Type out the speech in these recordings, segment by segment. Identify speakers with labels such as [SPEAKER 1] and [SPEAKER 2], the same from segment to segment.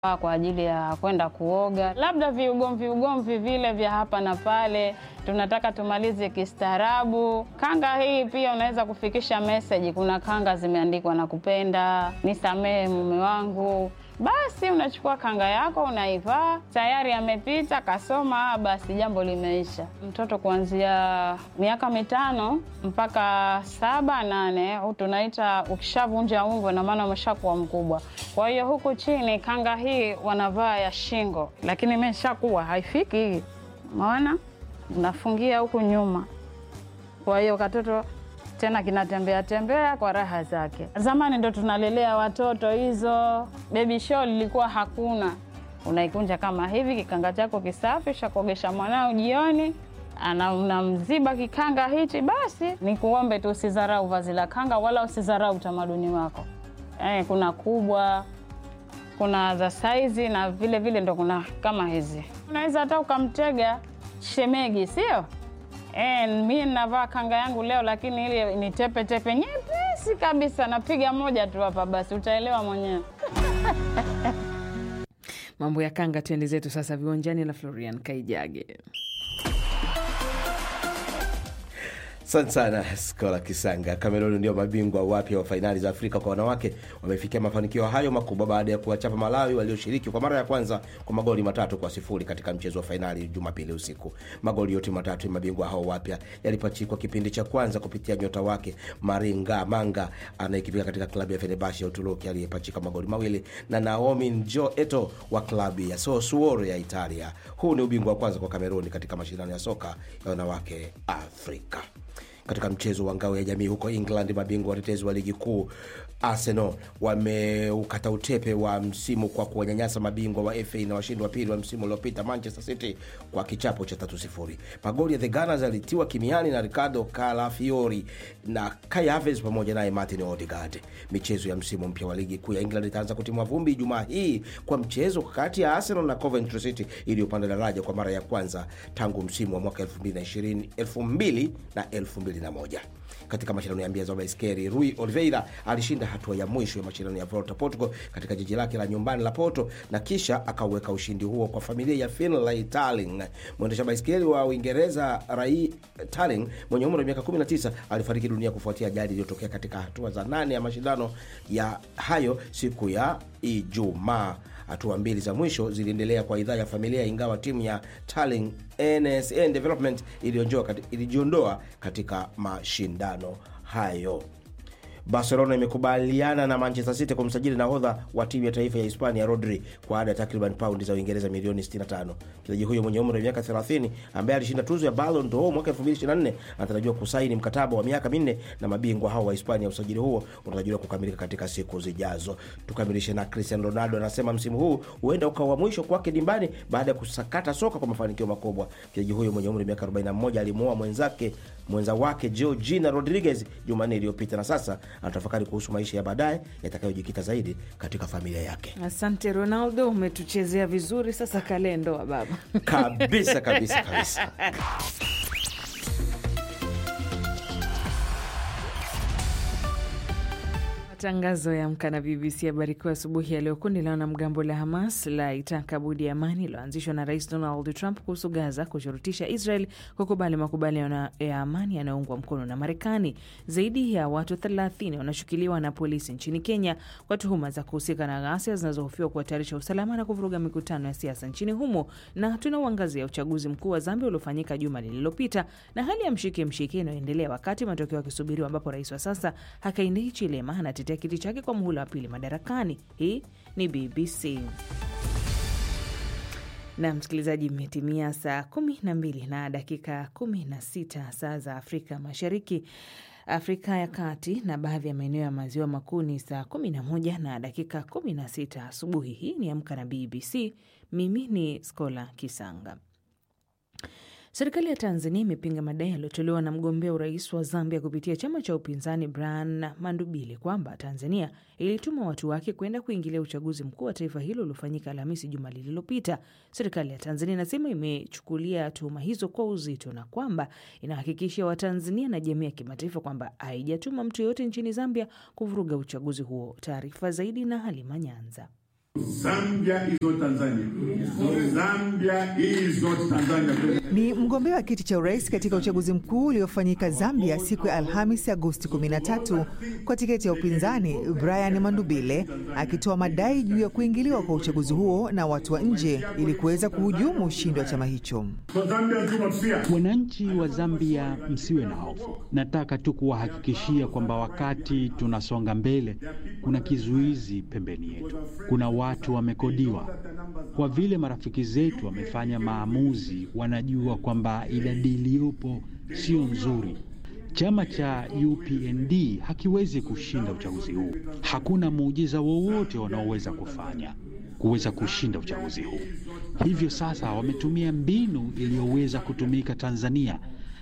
[SPEAKER 1] kwa ajili ya kwenda kuoga, labda viugomvi ugomvi vile vya hapa na pale, tunataka tumalize kistaarabu. Kanga hii pia unaweza kufikisha meseji. Kuna kanga zimeandikwa na kupenda, nisamehe mume wangu. Basi unachukua kanga yako unaivaa, tayari amepita kasoma, basi jambo limeisha. Mtoto kuanzia miaka mitano mpaka saba nane, tunaita ukishavunja ungo, na maana umeshakuwa mkubwa. Kwa hiyo huku chini kanga hii wanavaa ya shingo, lakini imeshakuwa haifiki hii, umeona, unafungia huku nyuma. Kwa hiyo katoto tena kinatembea tembea kwa raha zake. Zamani ndo tunalelea watoto hizo, baby show lilikuwa hakuna. Unaikunja kama hivi, kikanga chako kisafi, shakuogesha mwanao jioni, ana unamziba kikanga hichi. Basi ni kuombe tu usidharau vazi la kanga, wala usidharau utamaduni wako. Eh, kuna kubwa, kuna za saizi na vile vile ndo kuna kama hizi, unaweza hata ukamtega shemegi, sio? E, mi navaa kanga yangu leo, lakini ile ni tepe tepe nyepesi kabisa. Napiga moja tu hapa, basi utaelewa mwenyewe.
[SPEAKER 2] Mambo ya kanga, tuende zetu sasa viwanjani na Florian Kaijage.
[SPEAKER 3] Asante sana Skola Kisanga. Kameruni ndio mabingwa wapya wa fainali za Afrika kwa wanawake, wamefikia mafanikio hayo makubwa baada ya kuwachapa Malawi walioshiriki kwa mara ya kwanza kwa magoli matatu kwa sifuri katika mchezo wa fainali Jumapili usiku. Magoli yote matatu ya mabingwa hao wapya yalipachikwa kipindi cha kwanza kupitia nyota wake Maringa Manga anayekipika katika klabu ya Fenerbahce ya Uturuki aliyepachika magoli mawili na Naomi Njo Eto wa klabu ya Sassuolo ya Italia. Huu ni ubingwa wa kwanza kwa Kameruni katika mashindano ya soka ya wanawake Afrika. Katika mchezo wa ngao ya jamii huko England, mabingwa watetezi wa ligi kuu Arsenal wameukata utepe wa msimu kwa kuwanyanyasa mabingwa wa FA na washindi wa pili wa msimu uliopita Manchester City kwa kichapo cha tatu sifuri. Magoli ya the Gunners yalitiwa kimiani na Ricardo Calafiori na Kai Havertz pamoja naye Martin Odegaard. Michezo ya msimu mpya wa ligi kuu ya England itaanza kutimwa vumbi Ijumaa hii kwa mchezo kati ya Arsenal na Coventry City iliyopanda daraja kwa mara ya kwanza tangu msimu wa mwaka 2020 2000 na 2001. Katika mashindano ya mbio za baiskeli Rui Oliveira alishinda hatua ya mwisho ya mashindano ya Volta Portugal katika jiji lake la nyumbani la Porto na kisha akauweka ushindi huo kwa familia ya Finlay Tarling. Mwendesha baiskeli wa Uingereza Rai Tarling mwenye umri wa miaka 19 alifariki dunia kufuatia ajali iliyotokea katika hatua za nane ya mashindano ya hayo siku ya Ijumaa. Hatua mbili za mwisho ziliendelea kwa idhaa ya familia, ingawa timu ya Tarling NSN Development ilijiondoa katika mashindano hayo. Barcelona imekubaliana na Manchester City kumsajili nahodha wa timu ya taifa ya Hispania Rodri kwa ada ya takriban paundi za Uingereza milioni 65. Mchezaji huyo mwenye umri wa miaka 30 ambaye alishinda tuzo ya Ballon d'Or mwaka 2024 anatarajiwa kusaini mkataba wa miaka minne na mabingwa hao wa Hispania. Usajili huo unatarajiwa kukamilika katika siku zijazo. Tukamilishe na Cristiano Ronaldo anasema msimu huu huenda ukawa mwisho kwake dimbani baada ya kusakata soka kwa mafanikio makubwa. Mchezaji huyo mwenye umri wa miaka 41 alimuoa mwenzake mwenza wake Georgina Rodriguez Jumanne iliyopita na sasa anatafakari kuhusu maisha ya baadaye yatakayojikita zaidi katika familia yake.
[SPEAKER 2] Asante Ronaldo, umetuchezea vizuri. Sasa kalendo wa baba
[SPEAKER 3] kabisa kabisa kabisa.
[SPEAKER 2] Matangazo ya Amka na BBC habari kuu asubuhi ya leo. Kundi la wanamgambo la Hamas la itaka budi ya amani iliyoanzishwa na Rais Donald Trump kuhusu Gaza kushurutisha Israel kukubali makubaliano ya amani yanayoungwa mkono na Marekani. Zaidi ya watu 30 wanashukiliwa na polisi nchini Kenya kwa tuhuma za kuhusika na ghasia zinazohofiwa kuhatarisha usalama na kuvuruga mikutano ya siasa nchini humo. Na tunauangazia uchaguzi mkuu wa Zambia uliofanyika juma lililopita na hali ya mshike mshike inayoendelea wakati matokeo yakisubiriwa, ambapo rais wa sasa Hakainde Hichilema anatetea kiti chake kwa muhula wa pili madarakani. Hii ni BBC na msikilizaji, imetimia saa kumi na mbili na dakika kumi na sita saa za Afrika Mashariki, Afrika ya Kati na baadhi ya maeneo ya maziwa makuu ni saa kumi na moja na dakika kumi na sita asubuhi. Hii ni Amka na BBC. Mimi ni Skola Kisanga. Serikali ya Tanzania imepinga madai yaliyotolewa na mgombea urais wa Zambia kupitia chama cha upinzani Brian Mandubile kwamba Tanzania ilituma watu wake kwenda kuingilia uchaguzi mkuu wa taifa hilo uliofanyika Alhamisi juma lililopita. Serikali ya Tanzania inasema imechukulia tuhuma hizo kwa uzito na kwamba inahakikishia Watanzania na jamii ya kimataifa kwamba haijatuma mtu yoyote nchini Zambia kuvuruga uchaguzi huo. Taarifa zaidi na Halima Nyanza.
[SPEAKER 4] Zambia is not Tanzania. Zambia is not Tanzania.
[SPEAKER 5] Ni mgombea wa kiti cha urais katika uchaguzi mkuu uliofanyika Zambia siku ya Alhamisi Agosti 13 kwa tiketi ya upinzani Brian Mandubile akitoa madai juu ya kuingiliwa kwa uchaguzi huo na watu wa nje ili kuweza kuhujumu ushindi wa chama hicho.
[SPEAKER 4] So Zambians do not fear.
[SPEAKER 6] Wananchi wa Zambia, msiwe na hofu. Nataka tu kuwahakikishia kwamba wakati tunasonga mbele, kuna kizuizi pembeni yetu. Kuna watu wamekodiwa. Kwa vile marafiki zetu wamefanya maamuzi, wanajua kwamba idadi iliyopo sio nzuri. Chama cha UPND hakiwezi kushinda uchaguzi huu. Hakuna muujiza wowote wanaoweza kufanya kuweza kushinda uchaguzi huu. Hivyo sasa wametumia mbinu iliyoweza kutumika Tanzania.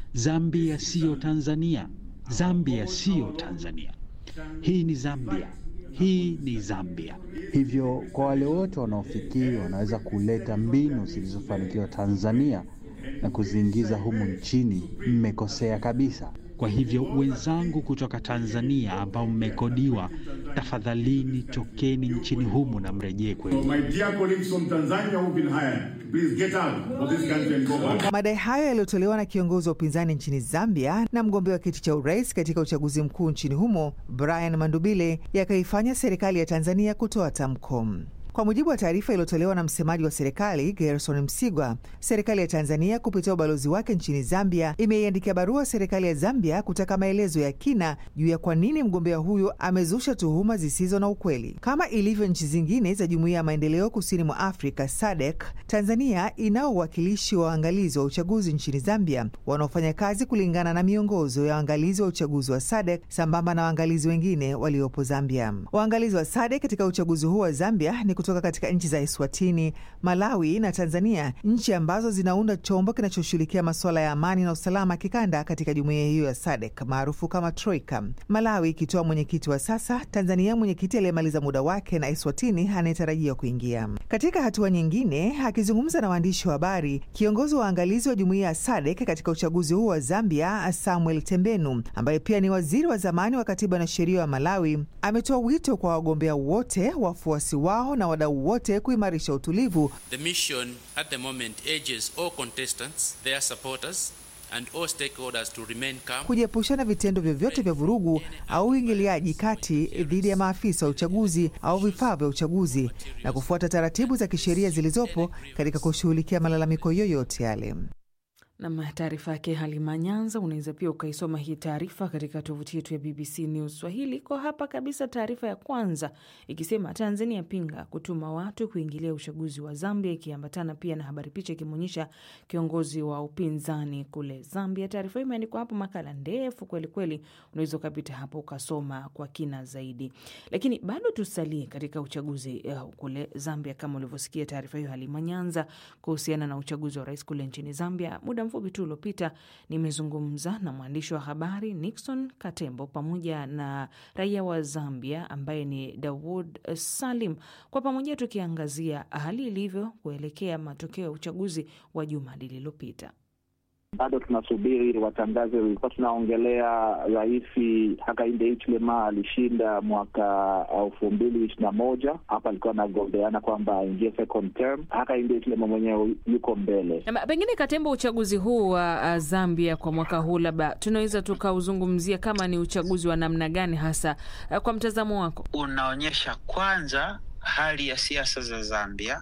[SPEAKER 6] Zambia siyo Tanzania. Zambia siyo Tanzania. Hii ni Zambia. Hii ni Zambia. Hivyo kwa wale wote wanaofikiri wanaweza kuleta mbinu zilizofanikiwa Tanzania na kuziingiza humu nchini, mmekosea kabisa. Kwa hivyo wenzangu kutoka Tanzania ambao mmekodiwa, tafadhalini tokeni nchini humu na mrejee
[SPEAKER 4] So
[SPEAKER 6] kwetu.
[SPEAKER 4] my dear colleagues from Tanzania who've been hired, please get out of this country and go back.
[SPEAKER 5] Madai hayo yaliyotolewa na kiongozi wa upinzani nchini Zambia na mgombea wa kiti cha urais katika uchaguzi mkuu nchini humo Brian Mandubile yakaifanya serikali ya Tanzania kutoa tamko. Kwa mujibu wa taarifa iliyotolewa na msemaji wa serikali Gerson Msigwa, serikali ya Tanzania kupitia ubalozi wake nchini Zambia imeiandikia barua serikali ya Zambia kutaka maelezo ya kina juu ya kwa nini mgombea huyo amezusha tuhuma zisizo na ukweli. Kama ilivyo nchi zingine za Jumuiya ya Maendeleo Kusini mwa Afrika SADC, Tanzania inao uwakilishi wa waangalizi wa uchaguzi nchini Zambia wanaofanya kazi kulingana na miongozo ya waangalizi wa uchaguzi wa SADC sambamba na waangalizi wengine waliopo Zambia. Waangalizi wa SADC katika uchaguzi huu wa Zambia ni kutoka katika nchi za Eswatini, Malawi na Tanzania, nchi ambazo zinaunda chombo kinachoshughulikia masuala ya amani na usalama kikanda katika jumuiya hiyo ya SADC maarufu kama Troika. Malawi ikitoa mwenyekiti wa sasa, Tanzania mwenyekiti aliyemaliza muda wake, na Eswatini anayetarajiwa kuingia. Katika hatua nyingine, akizungumza na waandishi wa habari, kiongozi wa waangalizi wa jumuiya ya SADC katika uchaguzi huu wa Zambia, Samuel Tembenu, ambaye pia ni waziri wa zamani wa katiba na sheria wa Malawi, ametoa wito kwa wagombea wote, wafuasi wao na wadau wote kuimarisha utulivu
[SPEAKER 7] The mission at the moment urges all contestants, their supporters, and all stakeholders to remain calm.
[SPEAKER 5] kujiepusha na vitendo vyovyote vya vurugu au uingiliaji kati dhidi ya maafisa wa uchaguzi au vifaa vya uchaguzi na kufuata taratibu za kisheria zilizopo katika kushughulikia malalamiko yoyote yale.
[SPEAKER 2] Nam, taarifa yake Halima Nyanza. Unaweza pia ukaisoma hii taarifa katika tovuti yetu ya BBC News Swahili. Kwa hapa kabisa, taarifa ya kwanza ikisema Tanzania pinga kutuma watu kuingilia uchaguzi wa Zambia, ikiambatana pia na habari picha ikimwonyesha kiongozi wa upinzani kule Zambia. Taarifa hii imeandikwa hapo, makala ndefu kwelikweli, unaweza ukapita hapo ukasoma kwa kina zaidi, lakini bado tusalie katika uchaguzi uh, kule Zambia, kama ulivyosikia taarifa hiyo Halima Nyanza kuhusiana na uchaguzi wa rais kule nchini Zambia. Muda mfupi tu uliopita nimezungumza na mwandishi wa habari Nixon Katembo pamoja na raia wa Zambia ambaye ni Dawood Salim, kwa pamoja tukiangazia hali ilivyo kuelekea matokeo ya uchaguzi wa juma lililopita.
[SPEAKER 8] bado tunasubiri watangaze. Ilikuwa tunaongelea Rais Hakainde Hichilema alishinda mwaka elfu mbili ishirini na moja. Hapa alikuwa anagombeana kwamba aingie second term. Hakainde Hichilema mwenyewe yuko mbele.
[SPEAKER 2] Na Pengine Katembo, uchaguzi huu wa uh, Zambia kwa mwaka huu labda tunaweza tukauzungumzia kama ni uchaguzi wa namna gani hasa, uh, kwa mtazamo wako?
[SPEAKER 9] unaonyesha kwanza hali ya siasa za Zambia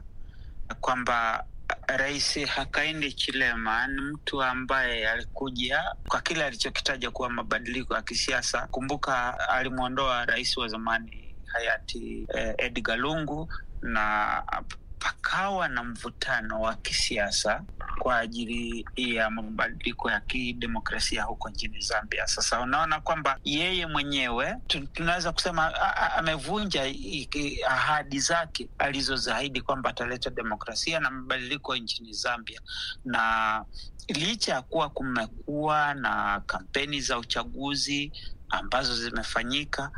[SPEAKER 9] kwamba Rais Hakainde Chilema ni mtu ambaye alikuja kwa kile alichokitaja kuwa mabadiliko ya kisiasa. Kumbuka alimwondoa rais wa zamani hayati eh, Edgar Lungu na pakawa na mvutano wa kisiasa kwa ajili ya mabadiliko ya kidemokrasia huko nchini Zambia. Sasa unaona kwamba yeye mwenyewe tu- tunaweza kusema a- a- amevunja i- i- ahadi zake alizozaahidi kwamba ataleta demokrasia na mabadiliko nchini Zambia, na licha ya kuwa kumekuwa na kampeni za uchaguzi ambazo zimefanyika,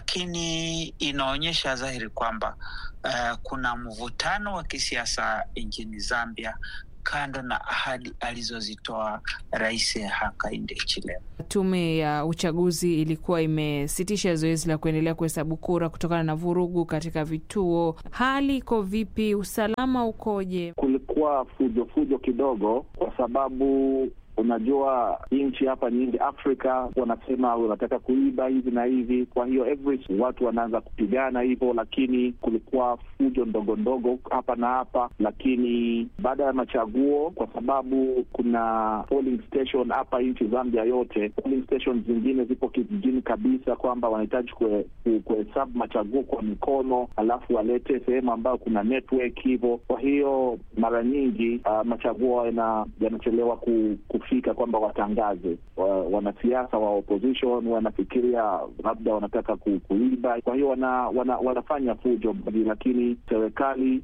[SPEAKER 9] lakini inaonyesha dhahiri kwamba uh, kuna mvutano wa kisiasa nchini Zambia kando na ahadi alizozitoa Rais Hakainde Hichilema.
[SPEAKER 2] Tume ya uchaguzi ilikuwa imesitisha zoezi la kuendelea kuhesabu kura kutokana na vurugu katika vituo. Hali iko vipi? Usalama ukoje?
[SPEAKER 8] Kulikuwa fujo fujo kidogo, kwa sababu unajua nchi hapa nyingi Afrika wanasema wanataka kuiba hivi na hivi, kwa hiyo every watu wanaanza kupigana hivyo, lakini kulikuwa fujo ndogo ndogo hapa na hapa. Lakini baada ya machaguo, kwa sababu kuna polling station hapa nchi Zambia yote, polling station zingine zipo kijijini kabisa, kwamba wanahitaji kuhesabu machaguo kwa mikono, alafu walete sehemu ambayo kuna network hivyo. Kwa hiyo mara nyingi uh, machaguo yanachelewa ku, fika kwamba watangaze wa, wanasiasa wa opposition wanafikiria labda wanataka ku, kuiba. Kwa hiyo wana, wana, wanafanya fujo, lakini serikali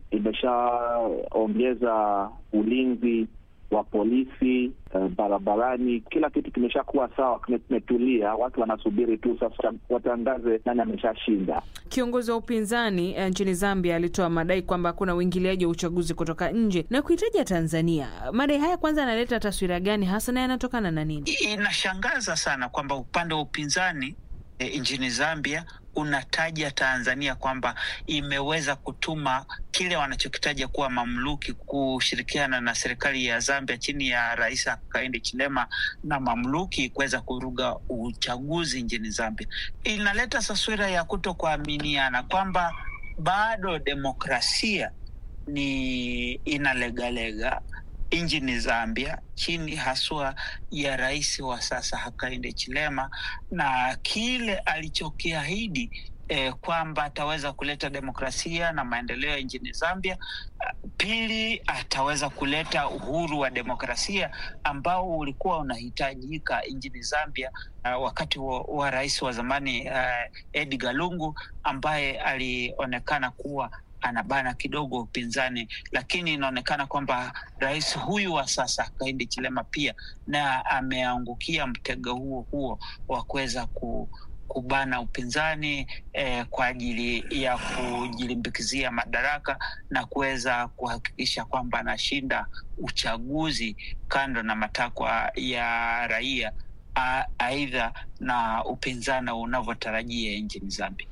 [SPEAKER 8] imeshaongeza ulinzi wa polisi uh, barabarani. Kila kitu kimeshakuwa sawa, kimetulia. Watu wanasubiri tu sasa watangaze nani ameshashinda.
[SPEAKER 2] Kiongozi wa upinzani uh, nchini Zambia alitoa madai kwamba hakuna uingiliaji wa uchaguzi kutoka nje na kuhitaja Tanzania. Madai haya kwanza yanaleta taswira gani hasa na yanatokana na nini?
[SPEAKER 9] Inashangaza sana kwamba upande wa upinzani e, nchini Zambia unataja Tanzania kwamba imeweza kutuma kile wanachokitaja kuwa mamluki kushirikiana na serikali ya Zambia chini ya Rais Hakainde Hichilema na mamluki kuweza kuruga uchaguzi nchini Zambia. Inaleta taswira ya kuto kuaminiana kwamba bado demokrasia ni inalegalega nchini Zambia chini haswa ya rais wa sasa Hakainde Hichilema na kile alichokiahidi eh, kwamba ataweza kuleta demokrasia na maendeleo nchini Zambia. Pili, ataweza kuleta uhuru wa demokrasia ambao ulikuwa unahitajika nchini Zambia uh, wakati wa, wa rais wa zamani uh, Edgar Lungu ambaye alionekana kuwa anabana kidogo upinzani, lakini inaonekana kwamba rais huyu wa sasa Hakainde Hichilema pia na ameangukia mtego huo huo wa kuweza ku kubana upinzani eh, kwa ajili ya kujilimbikizia madaraka na kuweza kuhakikisha kwamba anashinda uchaguzi kando na matakwa ya raia, aidha na upinzani unavyotarajia nchini Zambia.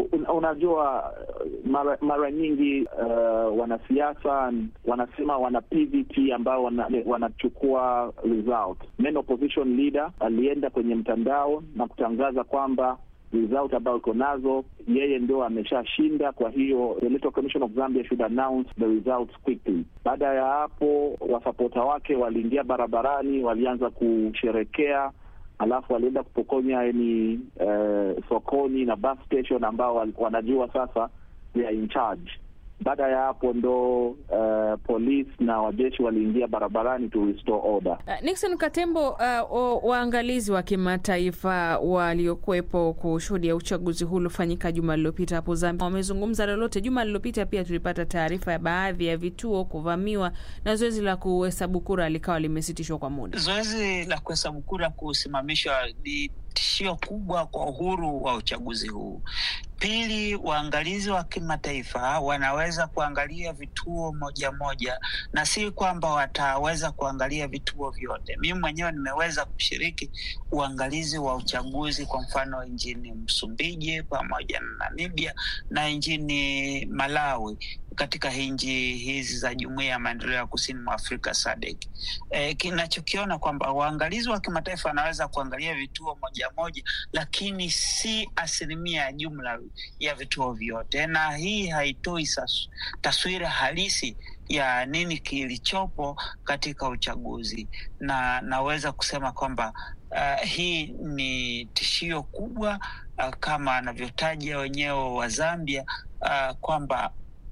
[SPEAKER 8] Unajua, mara, mara nyingi uh, wanasiasa wanasema wana PVT ambao wana, wanachukua result. Main opposition leader alienda kwenye mtandao na kutangaza kwamba result ambayo iko nazo yeye ndio ameshashinda. Kwa hiyo the Electoral Commission of Zambia should announce the results quickly. Baada ya hapo, wasapota wake waliingia barabarani, walianza kusherekea alafu walienda kupokonya ni uh, sokoni na bus station ambao wanajua sasa they are in charge. Baada ya hapo ndo uh, polisi na wajeshi waliingia barabarani to restore order.
[SPEAKER 2] Uh, Nixon Katembo, uh, waangalizi wa kimataifa waliokuwepo kushuhudia uchaguzi huu uliofanyika juma lililopita hapo Zambia wamezungumza lolote? Juma lililopita pia tulipata taarifa ya baadhi ya vituo kuvamiwa na zoezi la kuhesabu kura likawa limesitishwa kwa muda.
[SPEAKER 9] Zoezi la kuhesabu kura kusimamishwa ni tishio kubwa kwa uhuru wa uchaguzi huu. Pili, waangalizi wa kimataifa wanaweza kuangalia vituo moja moja, na si kwamba wataweza kuangalia vituo vyote. Mimi mwenyewe nimeweza kushiriki uangalizi wa uchaguzi, kwa mfano nchini Msumbiji pamoja na Namibia na nchini Malawi katika nchi hizi za Jumuiya ya Maendeleo ya Kusini mwa Afrika SADC. E, kinachokiona kwamba waangalizi wa kimataifa wanaweza kuangalia vituo moja moja, lakini si asilimia ya jumla ya vituo vyote, na hii haitoi taswira halisi ya nini kilichopo katika uchaguzi, na naweza kusema kwamba uh, hii ni tishio kubwa uh, kama anavyotaja wenyewe wa Zambia uh, kwamba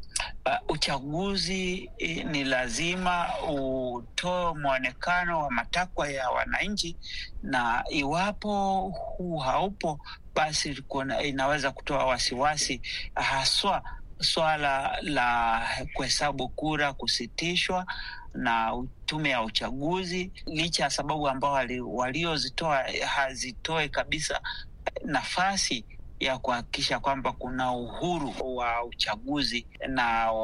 [SPEAKER 9] Uh, uchaguzi eh, ni lazima utoe mwonekano wa matakwa ya wananchi, na iwapo huu haupo, basi kuna, inaweza kutoa wasiwasi, haswa swala la kuhesabu kura kusitishwa na tume ya uchaguzi, licha ya sababu ambao waliozitoa hazitoe kabisa nafasi ya kuhakikisha kwamba kuna uhuru wa uchaguzi na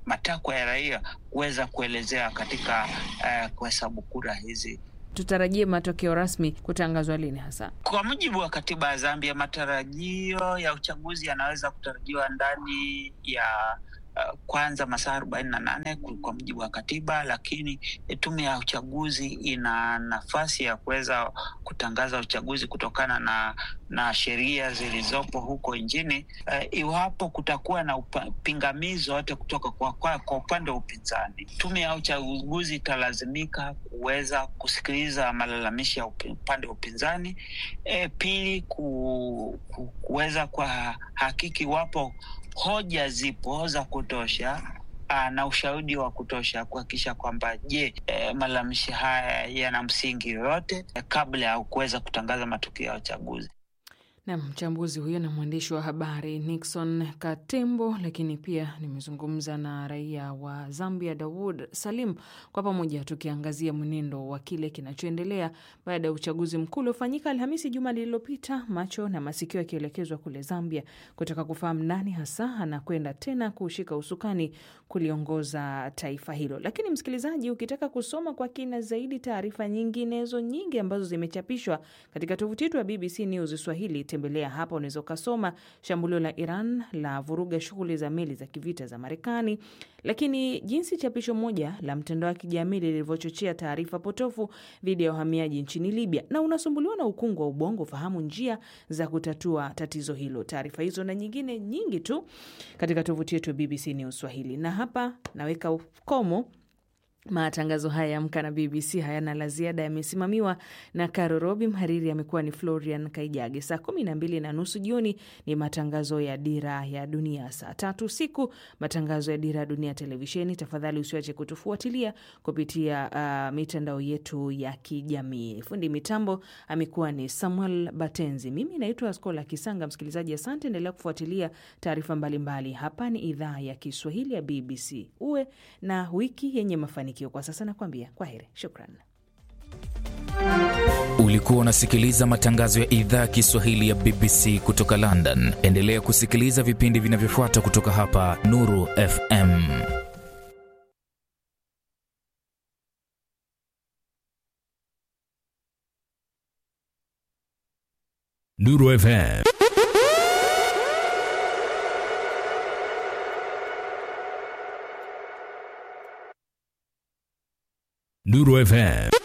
[SPEAKER 9] matakwa ya raia kuweza kuelezea katika uh, kuhesabu kura hizi.
[SPEAKER 2] Tutarajie matokeo rasmi kutangazwa lini hasa?
[SPEAKER 9] Kwa mujibu wa katiba ya Zambia, matarajio ya uchaguzi yanaweza kutarajiwa ndani ya uh, kwanza masaa arobaini na nane kwa mujibu wa katiba, lakini tume ya uchaguzi ina nafasi ya kuweza kutangaza uchaguzi kutokana na na sheria zilizopo huko nchini uh, iwapo kutakuwa na upa, pingamizi yote kutoka kwa, kwa, kwa upande wa upinzani. Tume ya uchaguzi italazimika kuweza kusikiliza malalamishi ya upande wa upinzani. E, pili ku, ku, kuweza kwa hakiki iwapo hoja zipo za kutosha aa, na ushahidi wa kutosha kuhakikisha kwamba je, e, malalamishi haya yana msingi yoyote e, kabla ya kuweza kutangaza matokeo ya uchaguzi.
[SPEAKER 2] Na mchambuzi huyo na mwandishi wa habari Nixon Katembo, lakini pia nimezungumza na raia wa Zambia Dawood Salim, kwa pamoja tukiangazia mwenendo wa kile kinachoendelea baada ya uchaguzi mkuu uliofanyika Alhamisi juma lililopita, macho na masikio yakielekezwa kule Zambia kutaka kufahamu nani hasa anakwenda tena kushika usukani kuliongoza taifa hilo. Lakini msikilizaji, ukitaka kusoma kwa kina zaidi taarifa nyinginezo nyingi ambazo zimechapishwa katika tovuti yetu ya BBC News Swahili tembelea hapa, unaweza ukasoma shambulio la Iran la vuruga shughuli za meli za kivita za Marekani, lakini jinsi chapisho moja la mtandao wa kijamii lilivyochochea taarifa potofu dhidi ya uhamiaji nchini Libya, na unasumbuliwa na ukungu wa ubongo, fahamu njia za kutatua tatizo hilo. Taarifa hizo na nyingine nyingi tu katika tovuti yetu ya BBC News Swahili, na hapa naweka ukomo Matangazo haya ya Amka na BBC hayana la ziada, yamesimamiwa na Caro Robi. Mhariri amekuwa ni Florian Kaijage. Saa kumi na mbili na nusu jioni ni matangazo ya Dira ya Dunia. Saa tatu usiku matangazo ya Dira ya Dunia televisheni. Tafadhali usiache kutufuatilia kupitia uh, mitandao yetu ya kijamii. Fundi mitambo amekuwa ni Samuel Batenzi. Mimi naitwa Skola Kisanga. Msikilizaji, asante, endelea kufuatilia taarifa mbalimbali. Hapa ni idhaa ya Kiswahili ya BBC. Uwe na wiki yenye mafanikio. Kwa sasa nakwambia kwa heri, shukran.
[SPEAKER 10] Ulikuwa unasikiliza matangazo ya idhaa ya Kiswahili ya BBC kutoka London. Endelea kusikiliza vipindi vinavyofuata kutoka hapa Nuru FM.
[SPEAKER 11] Nuru FM. Nuru FM.